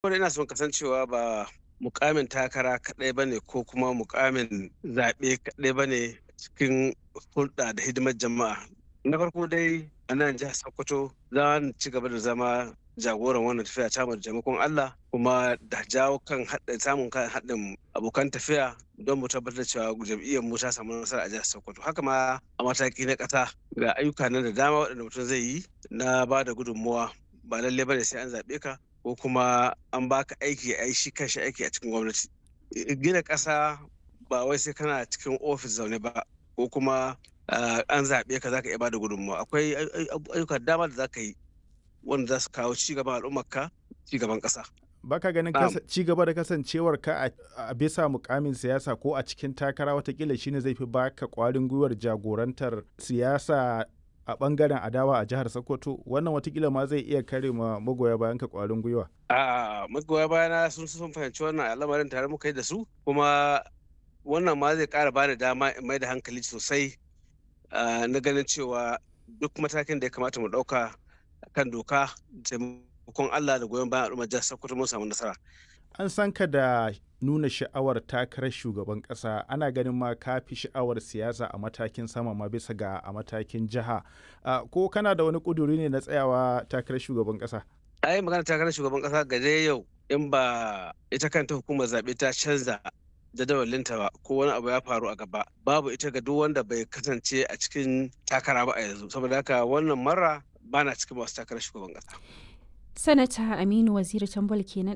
Wanda ina son kasancewa ba mukamin takara kaɗai ba ne ko kuma mukamin zaɓe kaɗai ba ne cikin hulɗa da hidimar jama'a. Na farko dai a nan jihar Sokoto za mu ci gaba da zama jagoran wannan tafiya ta mu da taimakon Allah kuma da jawo kan haɗin samun kan haɗin abokan tafiya don mu tabbatar cewa jam'iyyar mu ta samu nasara a jihar Sokoto. Haka ma a mataki na ƙasa ga ayyuka nan da dama waɗanda mutum zai yi na ba da gudunmuwa ba lallai bane sai an zaɓe ka ko kuma an baka aiki a yi shi kanshi aiki a cikin gwamnati. Gina ƙasa ba wai sai kana cikin ofis zaune ba ko kuma an zaɓe ka zaka iya bada gudunmawa akwai ayyuka dama da zaka yi wanda za su kawo ci gaban al'ummarka ci gaban ƙasa. Baka ganin ci gaba da kasancewar ka a bisa mukamin siyasa ko a cikin takara watakila shine zai fi baka kwarin gwiwar jagorantar siyasa a bangaren adawa a jihar Sokoto wannan watakila ma zai iya kare ma magoya bayan ka kwarin gwiwa. A magoya bayana sun sun fahimci wannan al'amarin tare muka yi da su kuma wannan ma zai ƙara bani dama in mai da hankali sosai na ganin cewa duk matakin da ya kamata mu ɗauka kan doka taimakon Allah da goyon bayan al'ummar jihar Sokoto mun samu nasara. An san ka da nuna sha'awar takarar shugaban ƙasa ana ganin ma ka fi sha'awar siyasa a matakin sama ma bisa ga a matakin jiha ko kana da wani ƙuduri ne na tsayawa takarar shugaban ƙasa? ai magana takarar shugaban ƙasa ga dai yau in ba ita kanta hukumar zaɓe ta canza jadawalinta ba ko wani abu ya faru a gaba babu ita ga duk wanda bai kasance a cikin takara ba a yanzu saboda haka wannan mara bana cikin masu takarar shugaban kasa sanata aminu waziri tambol kenan